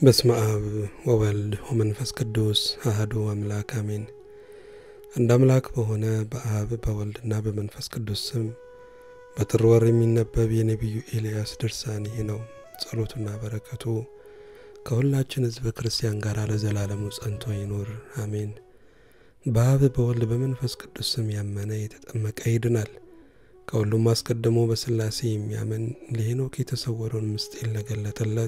በስመ አብ ወወልድ ወመንፈስ ቅዱስ አህዱ አምላክ አሜን። አንድ አምላክ በሆነ በአብ በወልድና በመንፈስ ቅዱስ ስም በጥር ወር የሚነበብ የነቢዩ ኤልያስ ድርሳን ይህ ነው። ጸሎቱና በረከቱ ከሁላችን ሕዝበ ክርስቲያን ጋር ለዘላለሙ ጸንቶ ይኑር አሜን። በአብ በወልድ በመንፈስ ቅዱስ ስም ያመነ የተጠመቀ ይድናል። ከሁሉም አስቀድሞ በሥላሴ የሚያምን ለሄኖክ የተሰወረውን ምስጢር ለገለጠለት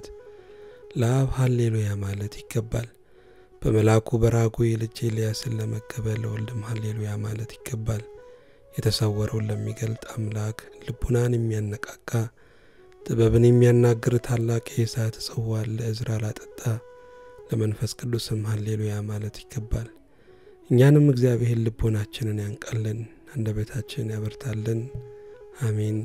ለአብ ሀሌሉያ ማለት ይገባል። በመልአኩ በራጉኤል ልጅ ኤልያስን ለመቀበል ለወልድም ሀሌሉያ ማለት ይገባል። የተሰወረውን ለሚገልጥ አምላክ ልቡናን የሚያነቃቃ ጥበብን የሚያናግር ታላቅ የእሳት ጽዋን ለእዝራ ላጠጣ ለመንፈስ ቅዱስም ሀሌሉያ ማለት ይገባል። እኛንም እግዚአብሔር ልቦናችንን ያንቃልን፣ አንደበታችን ያበርታልን። አሜን።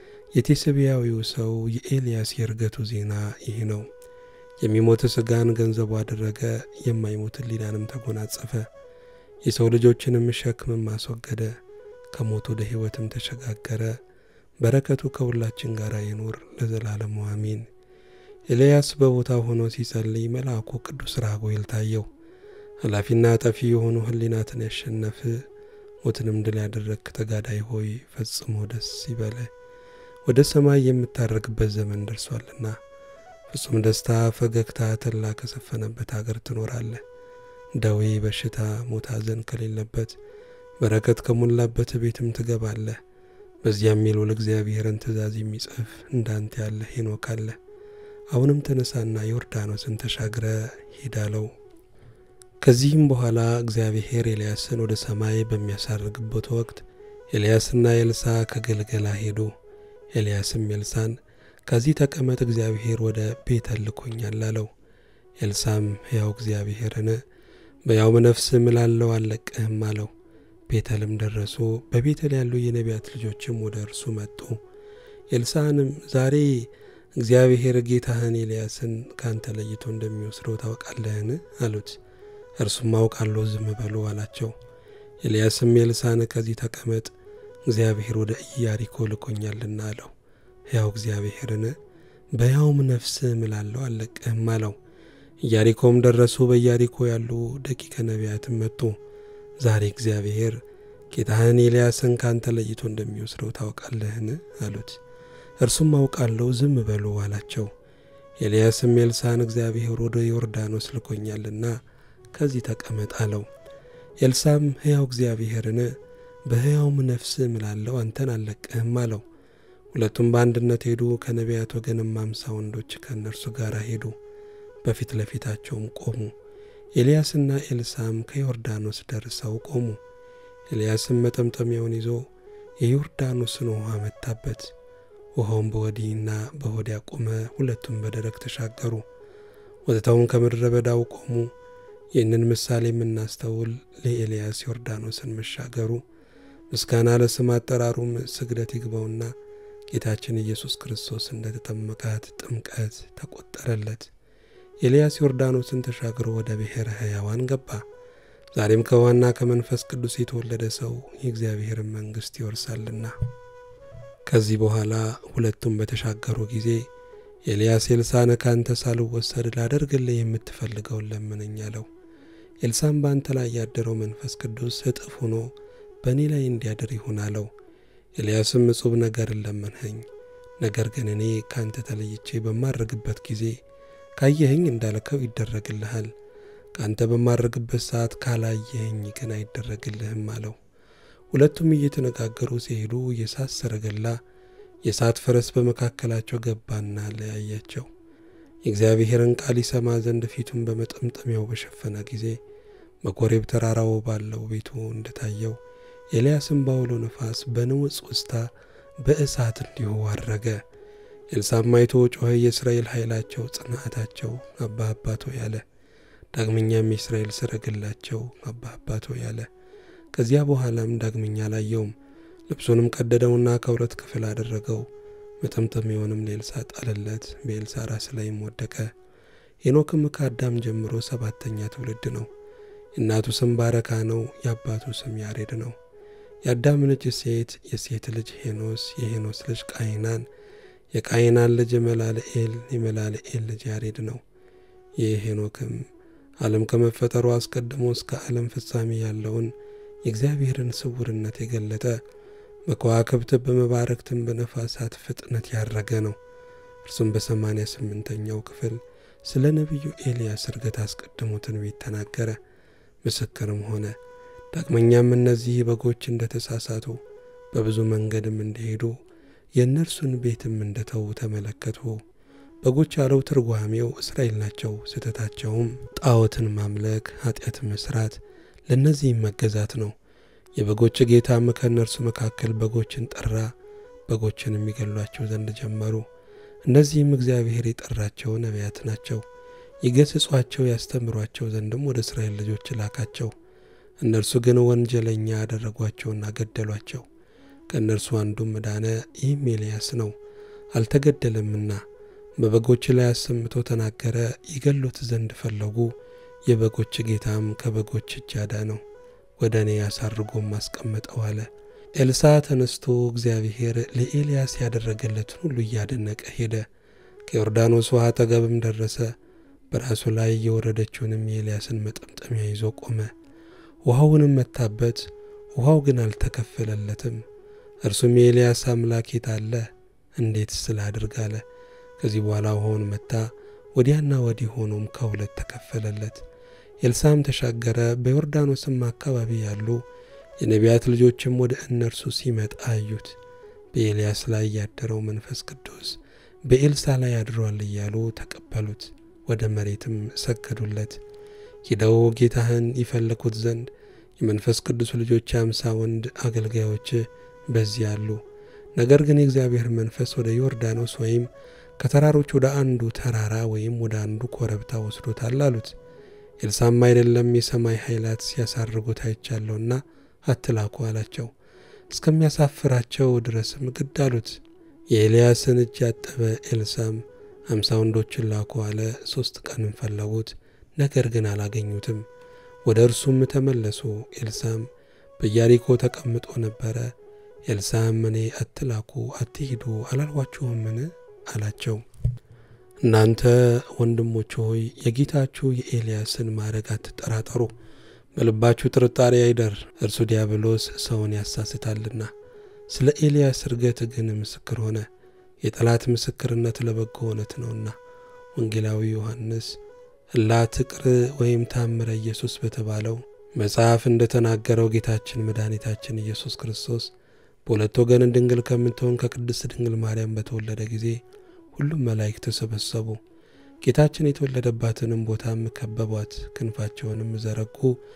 የቴስብያዊው ሰው የኤልያስ የእርገቱ ዜና ይህ ነው። የሚሞት ሥጋን ገንዘቡ አደረገ፣ የማይሞት ሕሊናንም ተጎናጸፈ። የሰው ልጆችንም ሸክምም አስወገደ፣ ከሞት ወደ ሕይወትም ተሸጋገረ። በረከቱ ከሁላችን ጋር ይኑር ለዘላለሙ አሜን። ኤልያስ በቦታው ሆኖ ሲጸልይ መልአኩ ቅዱስ ራጉኤል ታየው። ኃላፊና ጠፊ የሆኑ ሕሊናትን ያሸነፍ ሞትንም ድል ያደረግክ ተጋዳይ ሆይ ፈጽሞ ደስ ይበለ፣ ወደ ሰማይ የምታረግበት ዘመን ደርሷልና ፍጹም ደስታ፣ ፈገግታ፣ ተድላ ከሰፈነበት አገር ትኖራለህ። ደዌ፣ በሽታ፣ ሞት፣ ሐዘን ከሌለበት በረከት ከሞላበት ቤትም ትገባለህ። በዚያም የልዑል እግዚአብሔርን ትእዛዝ የሚጽፍ እንዳንተ ያለ ሄኖክ አለ። አሁንም ተነሳና ዮርዳኖስን ተሻግረ ሄዳለው። ከዚህም በኋላ እግዚአብሔር ኤልያስን ወደ ሰማይ በሚያሳርግበት ወቅት ኤልያስና ኤልሳ ከገልገላ ሄዱ። ኤልያስም ኤልሳን ከዚህ ተቀመጥ፣ እግዚአብሔር ወደ ቤተል ልኮኛል አለው። ኤልሳም ሕያው እግዚአብሔርን በያውም ነፍስ እምላለሁ አልለቅህም አለው። ቤተልም ደረሱ። በቤተል ያሉ የነቢያት ልጆችም ወደ እርሱ መጡ። ኤልሳንም ዛሬ እግዚአብሔር ጌታህን ኤልያስን ካንተ ለይቶ እንደሚወስደው ታውቃለህን? አሉት። እርሱም አውቃለሁ፣ ዝም በሉ አላቸው። ኤልያስም ኤልሳን ከዚህ ተቀመጥ፣ እግዚአብሔር ወደ ኢያሪኮ ልኮኛልና አለው። ሕያው እግዚአብሔርን በሕያውም ነፍስ እምላለሁ አልለቅህም አለው። ኢያሪኮም ደረሱ። በኢያሪኮ ያሉ ደቂቀ ነቢያትም መጡ። ዛሬ እግዚአብሔር ጌታህን ኤልያስን ካንተ ለይቶ እንደሚወስደው ታውቃለህን? አሉት። እርሱም አውቃለሁ፣ ዝም በሉ አላቸው። ኤልያስም ኤልሳን እግዚአብሔር ወደ ዮርዳኖስ ልኮኛልና ከዚህ ተቀመጥ አለው። ኤልሳም ሕያው እግዚአብሔርን በሕያውም ነፍስ እምላለሁ አንተን አልለቅህም አለው። ሁለቱም በአንድነት ሄዱ። ከነቢያት ወገንም አምሳ ወንዶች ከእነርሱ ጋር ሄዱ። በፊት ለፊታቸውም ቆሙ። ኤልያስና ኤልሳም ከዮርዳኖስ ደርሰው ቆሙ። ኤልያስም መጠምጠሚያውን ይዞ የዮርዳኖስን ውኃ መታበት። ውኃውም በወዲህና በወዲያ ቆመ። ሁለቱም በደረቅ ተሻገሩ። ወጥተውም ከምድረ በዳው ቆሙ። ይህንን ምሳሌ የምናስተውል ለኤልያስ ዮርዳኖስን መሻገሩ ምስጋና ለስም አጠራሩም ስግደት ይግባውና ጌታችን ኢየሱስ ክርስቶስ እንደ ተጠመቃት ጥምቀት ተቆጠረለት። ኤልያስ ዮርዳኖስን ተሻግሮ ወደ ብሔረ ሕያዋን ገባ። ዛሬም ከውኃና ከመንፈስ ቅዱስ የተወለደ ሰው የእግዚአብሔርን መንግሥት ይወርሳልና። ከዚህ በኋላ ሁለቱም በተሻገሩ ጊዜ ኤልያስ ኤልሳን ካንተ ሳልወሰድ ላደርግልህ የምትፈልገውን ለምነኝ አለው። ኤልሳም በአንተ ላይ ያደረው መንፈስ ቅዱስ እጥፍ ሆኖ በእኔ ላይ እንዲያድር ይሁን አለው። ኤልያስም እጹብ ነገርን ለመንኸኝ፣ ነገር ግን እኔ ካንተ ተለይቼ በማድረግበት ጊዜ ካየኸኝ እንዳልከው ይደረግልሃል፣ ካንተ በማድረግበት ሰዓት ካላየኸኝ ግን አይደረግልህም አለው። ሁለቱም እየተነጋገሩ ሲሄዱ የእሳት ሰረገላ የእሳት ፈረስ በመካከላቸው ገባና ለያያቸው። የእግዚአብሔርን ቃል ይሰማ ዘንድ ፊቱን በመጠምጠሚያው በሸፈነ ጊዜ በኮሬብ ተራራው ባለው ቤቱ እንደታየው ኤልያስም ባውሎ ነፋስ በንውፅ ውስታ በእሳት እንዲሁ አረገ። ኤልሳም አይቶ ጮኸ፣ የእስራኤል ኃይላቸው ጽናታቸው አባ አባቶ ያለ። ዳግመኛም የእስራኤል ሰረገላቸው አባ አባቶ ያለ። ከዚያ በኋላም ዳግመኛ አላየውም። ልብሱንም ቀደደውና ከሁለት ክፍል አደረገው። መጠምጠሚያውንም ለኤልሳ ጣለለት፣ በኤልሳ ራስ ላይም ወደቀ። ሄኖክም ከአዳም ጀምሮ ሰባተኛ ትውልድ ነው። የእናቱ ስም ባረካ ነው። የአባቱ ስም ያሬድ ነው። የአዳም ልጅ ሴት፣ የሴት ልጅ ሄኖስ፣ የሄኖስ ልጅ ቃይናን፣ የቃይናን ልጅ መላልኤል፣ የመላልኤል ልጅ ያሬድ ነው። የሄኖክም ዓለም ከመፈጠሩ አስቀድሞ እስከ ዓለም ፍጻሜ ያለውን የእግዚአብሔርን ስውርነት የገለጠ በከዋክብት በመባረክትም በነፋሳት ፍጥነት ያረገ ነው። እርሱም በሰማንያ ስምንተኛው ክፍል ስለ ነቢዩ ኤልያስ እርገት አስቀድሞ ትንቢት ተናገረ፣ ምስክርም ሆነ። ዳግመኛም እነዚህ በጎች እንደ ተሳሳቱ በብዙ መንገድም እንደሄዱ የእነርሱን ቤትም እንደተዉ ተመለከቱ። በጎች ያለው ትርጓሜው እስራኤል ናቸው። ስህተታቸውም ጣዖትን ማምለክ፣ ኃጢአት መስራት፣ ለእነዚህም መገዛት ነው። የበጎች ጌታም ከእነርሱ መካከል በጎችን ጠራ፣ በጎችን የሚገሏቸው ዘንድ ጀመሩ። እነዚህም እግዚአብሔር የጠራቸው ነቢያት ናቸው። ይገስጿቸው ያስተምሯቸው ዘንድም ወደ እስራኤል ልጆች ላካቸው። እነርሱ ግን ወንጀለኛ አደረጓቸውና ገደሏቸው። ከእነርሱ አንዱም ዳነ፣ ይህም ኤልያስ ነው። አልተገደለምና በበጎች ላይ አሰምቶ ተናገረ። ይገሉት ዘንድ ፈለጉ። የበጎች ጌታም ከበጎች እጅ አዳነው፣ ወደ እኔ ያሳርጎም አስቀመጠው አለ። ኤልሳ ተነስቶ እግዚአብሔር ለኤልያስ ያደረገለትን ሁሉ እያደነቀ ሄደ። ከዮርዳኖስ ውሃ አጠገብም ደረሰ። በራሱ ላይ የወረደችውንም የኤልያስን መጠምጠሚያ ይዞ ቆመ። ውሃውንም መታበት፣ ውሃው ግን አልተከፈለለትም። እርሱም የኤልያስ አምላክ የት አለ? እንዴት ስላድርግ አለ። ከዚህ በኋላ ውሃውን መታ፣ ወዲያና ወዲህ ሆኖም ከሁለት ተከፈለለት። ኤልሳም ተሻገረ። በዮርዳኖስም አካባቢ ያሉ የነቢያት ልጆችም ወደ እነርሱ ሲመጣ አዩት። በኤልያስ ላይ ያደረው መንፈስ ቅዱስ በኤልሳ ላይ አድሯል እያሉ ተቀበሉት፣ ወደ መሬትም ሰገዱለት። ሂደው ጌታህን ይፈልጉት ዘንድ የመንፈስ ቅዱስ ልጆች የአምሳ ወንድ አገልጋዮች በዚህ አሉ። ነገር ግን የእግዚአብሔር መንፈስ ወደ ዮርዳኖስ ወይም ከተራሮች ወደ አንዱ ተራራ ወይም ወደ አንዱ ኮረብታ ወስዶታል አሉት። ኤልሳም አይደለም የሰማይ ኃይላት ሲያሳርጉት አይቻለሁና አትላኩ አላቸው። እስከሚያሳፍራቸው ድረስም ግድ አሉት። የኤልያስን እጅ ያጠበ ኤልሳም አምሳ ወንዶችን ላኩ አለ። ሦስት ቀንም ፈለጉት፣ ነገር ግን አላገኙትም። ወደ እርሱም ተመለሱ። ኤልሳም በኢያሪኮ ተቀምጦ ነበረ። ኤልሳም እኔ አትላኩ አትሂዱ አላልኋችሁምን? አላቸው። እናንተ ወንድሞች ሆይ የጌታችሁ የኤልያስን ማዕረግ አትጠራጠሩ፣ በልባችሁ ጥርጣሬ አይደር፣ እርሱ ዲያብሎስ ሰውን ያሳስታልና። ስለ ኤልያስ እርገት ግን ምስክር ሆነ፣ የጠላት ምስክርነት ለበጎ እውነት ነውና። ወንጌላዊ ዮሐንስ እላትቅር ወይም ታምረ ኢየሱስ በተባለው መጽሐፍ እንደ ተናገረው ጌታችን መድኃኒታችን ኢየሱስ ክርስቶስ በሁለት ወገን ድንግል ከምትሆን ከቅድስት ድንግል ማርያም በተወለደ ጊዜ ሁሉም መላእክት ተሰበሰቡ። ጌታችን የተወለደባትንም ቦታም ከበቧት፣ ክንፋቸውንም ዘረጉ፣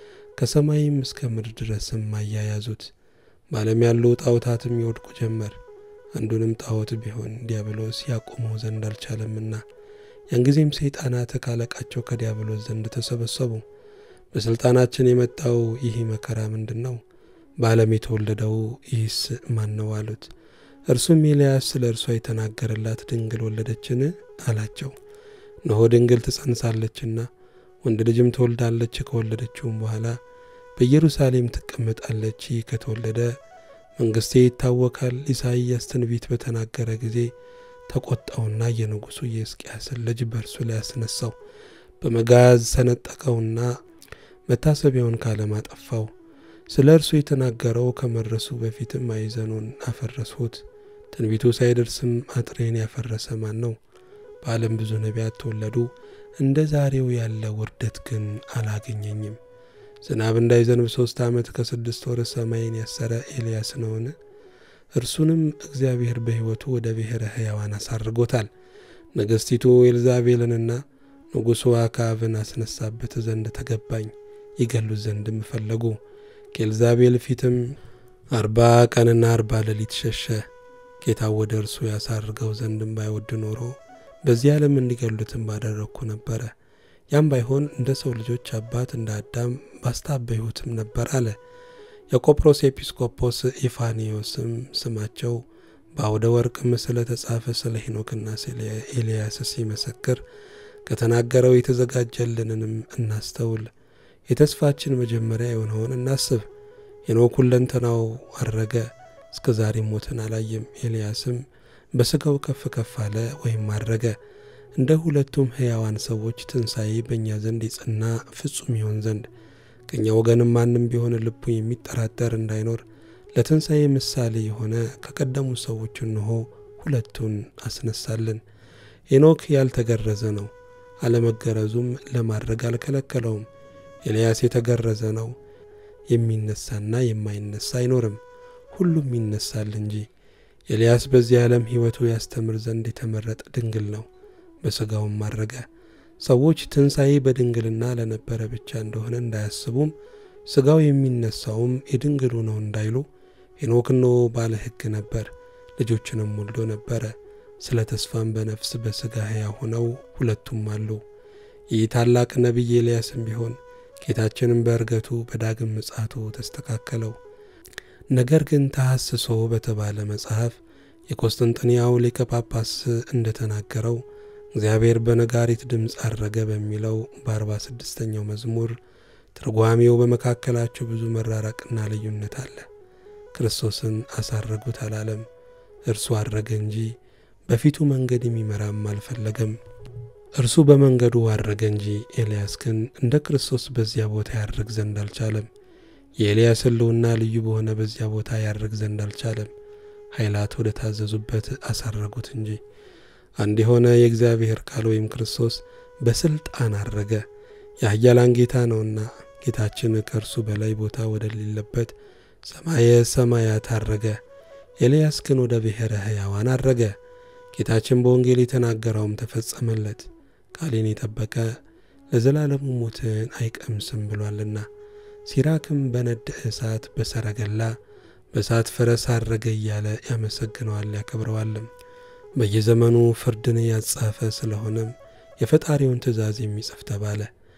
ከሰማይም እስከ ምድር ድረስም አያያዙት። በዓለም ያሉ ጣዖታትም ይወድቁ ጀመር። አንዱንም ጣዖት ቢሆን ዲያብሎስ ያቆመው ዘንድ አልቻለምና። ያን ጊዜም ሰይጣናት ካለቃቸው ከዲያብሎስ ዘንድ ተሰበሰቡ። በሥልጣናችን የመጣው ይህ መከራ ምንድን ነው? በዓለም የተወለደው ይህስ ማን ነው አሉት። እርሱም ኤልያስ ስለ እርሷ የተናገረላት ድንግል ወለደችን አላቸው። እነሆ ድንግል ትጸንሳለችና ወንድ ልጅም ትወልዳለች። ከወለደችውም በኋላ በኢየሩሳሌም ትቀመጣለች። ይህ ከተወለደ መንግሥቴ ይታወካል። ኢሳይያስ ትንቢት በተናገረ ጊዜ ተቆጣውና የንጉሡ የሕዝቅያስን ልጅ በእርሱ ላይ አስነሳው፣ በመጋዝ ሰነጠቀውና መታሰቢያውን ካለም አጠፋው። ስለ እርሱ የተናገረው ከመድረሱ በፊትም ማዕዘኑን አፈረስሁት። ትንቢቱ ሳይደርስም አጥሬን ያፈረሰ ማን ነው? በዓለም ብዙ ነቢያት ተወለዱ፣ እንደ ዛሬው ያለ ውርደት ግን አላገኘኝም። ዝናብ እንዳይዘንብ ሦስት ዓመት ከስድስት ወር ሰማይን ያሰረ ኤልያስ ነውን? እርሱንም እግዚአብሔር በሕይወቱ ወደ ብሔረ ሕያዋን አሳርጎታል። ንግሥቲቱ ኤልዛቤልንና ንጉሡ አክዓብን አስነሳበት ዘንድ ተገባኝ፣ ይገሉት ዘንድም ፈለጉ። ከኤልዛቤል ፊትም አርባ ቀንና አርባ ሌሊት ሸሸ። ጌታ ወደ እርሱ ያሳርገው ዘንድም ባይወድ ኖሮ በዚህ ዓለም እንዲገሉትም ባደረግኩ ነበረ። ያም ባይሆን እንደ ሰው ልጆች አባት እንደ አዳም ባስታበይሁትም ነበር አለ። የቆጵሮስ ኤጲስቆጶስ ኢፋኒዮስም ስማቸው በአውደ ወርቅም ስለ ተጻፈ ስለ ሄኖክና ስለ ኤልያስ ሲመሰክር ከተናገረው የተዘጋጀልንንም እናስተውል። የተስፋችን መጀመሪያ የሆነውን እናስብ። ሄኖክ ሁለንተናው አረገ፣ እስከ ዛሬ ሞትን አላየም። ኤልያስም በሥጋው ከፍ ከፍ አለ ወይም አረገ። እንደ ሁለቱም ሕያዋን ሰዎች ትንሣኤ በእኛ ዘንድ የጸና ፍጹም ይሆን ዘንድ ከእኛ ወገንም ማንም ቢሆን ልቡ የሚጠራጠር እንዳይኖር ለትንሣኤ ምሳሌ የሆነ ከቀደሙ ሰዎች እንሆ ሁለቱን አስነሳልን። ሄኖክ ያልተገረዘ ነው፣ አለመገረዙም ለማድረግ አልከለከለውም። ኤልያስ የተገረዘ ነው፣ የሚነሳና የማይነሳ አይኖርም፣ ሁሉም ይነሳል እንጂ። ኤልያስ በዚህ ዓለም ሕይወቱ ያስተምር ዘንድ የተመረጠ ድንግል ነው፣ በሥጋውም አረገ። ሰዎች ትንሣኤ በድንግልና ለነበረ ብቻ እንደሆነ እንዳያስቡም ሥጋው የሚነሳውም የድንግሉ ነው እንዳይሉ ሄኖክ እነሆ ባለ ሕግ ነበር፣ ልጆችንም ወልዶ ነበረ። ስለ ተስፋም በነፍስ በሥጋ ሕያው ሆነው ሁለቱም አሉ። ይህ ታላቅ ነቢይ ኤልያስም ቢሆን ጌታችንም በእርገቱ በዳግም ምጽአቱ ተስተካከለው። ነገር ግን ተሐስሶ በተባለ መጽሐፍ የቆስጥንጥንያው ሊቀ ጳጳስ እንደተናገረው እግዚአብሔር በነጋሪት ድምፅ አረገ በሚለው በአርባ ስድስተኛው መዝሙር ትርጓሜው በመካከላቸው ብዙ መራራቅና ልዩነት አለ። ክርስቶስን አሳረጉት አላለም፣ እርሱ አረገ እንጂ በፊቱ መንገድ የሚመራም አልፈለገም። እርሱ በመንገዱ አረገ እንጂ ኤልያስ ግን እንደ ክርስቶስ በዚያ ቦታ ያርግ ዘንድ አልቻለም። የኤልያስ ሕልውና ልዩ በሆነ በዚያ ቦታ ያርግ ዘንድ አልቻለም። ኃይላት ወደ ታዘዙበት አሳረጉት እንጂ። አንድ የሆነ የእግዚአብሔር ቃል ወይም ክርስቶስ በስልጣን አረገ። የኃያላን ጌታ ነውና ጌታችን ከእርሱ በላይ ቦታ ወደሌለበት ሰማየ ሰማያት አረገ። ኤልያስ ግን ወደ ብሔረ ሕያዋን አረገ። ጌታችን በወንጌል የተናገረውም ተፈጸመለት። ቃሌን የጠበቀ ለዘላለሙ ሞትን አይቀምስም ብሏልና። ሲራክም በነደ እሳት በሰረገላ በእሳት ፈረስ አረገ እያለ ያመሰግነዋል ያከብረዋልም። በየዘመኑ ፍርድን ያጻፈ ስለሆነም የፈጣሪውን ትእዛዝ የሚጽፍ ተባለ።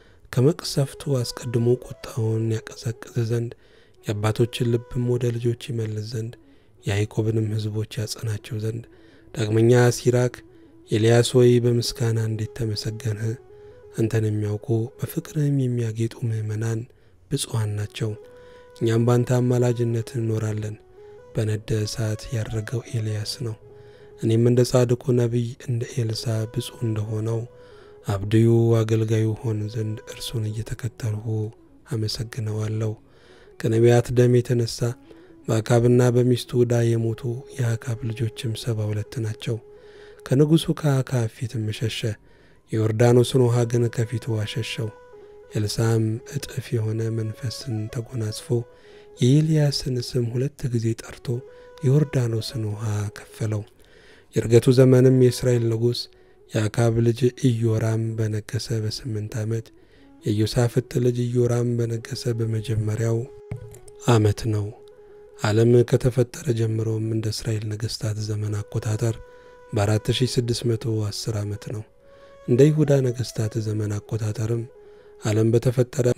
ከመቅሰፍቱ አስቀድሞ ቁጣውን ያቀዘቅዝ ዘንድ የአባቶችን ልብም ወደ ልጆች ይመልስ ዘንድ የያዕቆብንም ሕዝቦች ያጸናቸው ዘንድ ዳግመኛ ሲራክ ኤልያስ ሆይ በምስጋና እንዴት ተመሰገንህ! አንተን የሚያውቁ በፍቅርህም የሚያጌጡ ምዕመናን ብፁዓን ናቸው። እኛም ባንተ አማላጅነት እንኖራለን። በነደ እሳት ያረገው ኤልያስ ነው። እኔም እንደ ጻድቁ ነቢይ እንደ ኤልሳ ብፁዕ እንደሆነው አብድዩ አገልጋዩ ሆን ዘንድ እርሱን እየተከተልሁ አመሰግነዋለሁ። ከነቢያት ደም የተነሳ በአካብና በሚስቱ ዕዳ የሞቱ የአካብ ልጆችም ሰባ ሁለት ናቸው። ከንጉሡ ከአካብ ፊትም ሸሸ፣ የዮርዳኖስን ውሃ ግን ከፊቱ አሸሸው። ኤልሳም እጥፍ የሆነ መንፈስን ተጎናጽፎ የኤልያስን ስም ሁለት ጊዜ ጠርቶ የዮርዳኖስን ውሃ ከፈለው። የእርገቱ ዘመንም የእስራኤል ንጉሥ የአካብ ልጅ ኢዮራም በነገሰ በስምንት ዓመት የኢዮሳፍጥ ልጅ ኢዮራም በነገሰ በመጀመሪያው ዓመት ነው። ዓለም ከተፈጠረ ጀምሮም እንደ እስራኤል ነገሥታት ዘመን አቆጣጠር በ4610 ዓመት ነው። እንደ ይሁዳ ነገሥታት ዘመን አቆጣጠርም ዓለም በተፈጠረ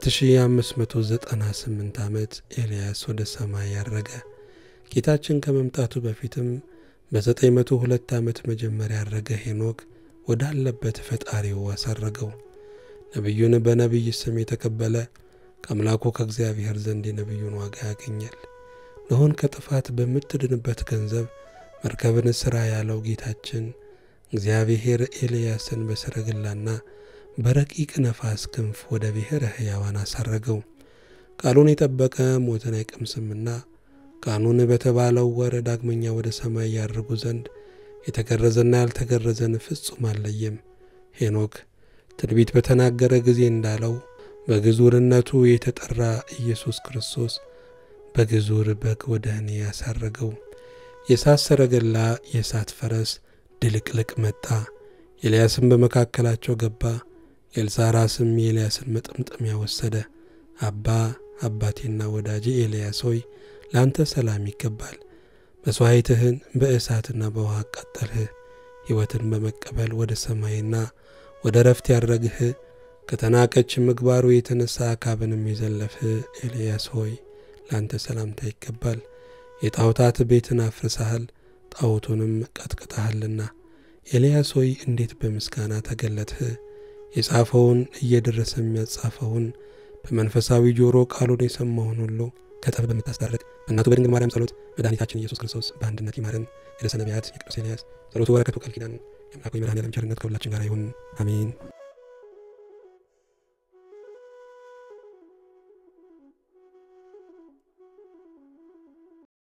በ4598 ዓመት ኤልያስ ወደ ሰማይ ያረገ። ጌታችን ከመምጣቱ በፊትም በ902 ዓመት መጀመሪያ ያረገ ሄኖክ ወዳለበት ፈጣሪው አሳረገው። ነቢዩን በነቢይ ስም የተቀበለ ከአምላኩ ከእግዚአብሔር ዘንድ የነቢዩን ዋጋ ያገኛል። ኖኅን ከጥፋት በምትድንበት ገንዘብ መርከብን ሥራ ያለው ጌታችን እግዚአብሔር ኤልያስን በሰረገላና በረቂቅ ነፋስ ክንፍ ወደ ብሔረ ሕያዋን አሳረገው። ቃሉን የጠበቀ ሞትን አይቀምስምና ቃኑን በተባለው ወር ዳግመኛ ወደ ሰማይ ያርጉ ዘንድ የተገረዘና ያልተገረዘን ፍጹም አልለየም። ሄኖክ ትንቢት በተናገረ ጊዜ እንዳለው በግዙርነቱ የተጠራ ኢየሱስ ክርስቶስ በግዙር በግ ወደ እኔ ያሳረገው። የእሳት ሰረገላ፣ የእሳት ፈረስ ድልቅልቅ መጣ። ኤልያስም በመካከላቸው ገባ። የኤልሳ ራስም የኤልያስን መጠምጠሚያ ወሰደ። አባ አባቴና ወዳጄ ኤልያስ ሆይ ለአንተ ሰላም ይገባል። መሥዋዕትህን በእሳትና በውሃ አቃጠልህ። ሕይወትን በመቀበል ወደ ሰማይና ወደ ረፍት ያረግህ ከተናቀች ምግባሩ የተነሳ አካብንም የዘለፍህ ኤልያስ ሆይ ለአንተ ሰላምታ ይገባል። የጣዖታት ቤትን አፍርሰሃል፣ ጣዖቱንም ቀጥቅጠሃልና። ኤልያስ ሆይ እንዴት በምስጋና ተገለጥህ! የጻፈውን እየደረሰ የሚያጻፈውን በመንፈሳዊ ጆሮ ቃሉን የሰማውን ሁሉ ከጠብ በምታስታርቅ በእናቱ በድንግል ማርያም ጸሎት መድኃኒታችን ኢየሱስ ክርስቶስ በአንድነት ይማረን። የርዕሰ ነቢያት የቅዱስ ኤልያስ ጸሎቱ በረከቱ ቃል ኪዳኑ የአምላኩ የመድኃኔዓለም ቸርነት ከሁላችን ጋር ይሁን፣ አሜን።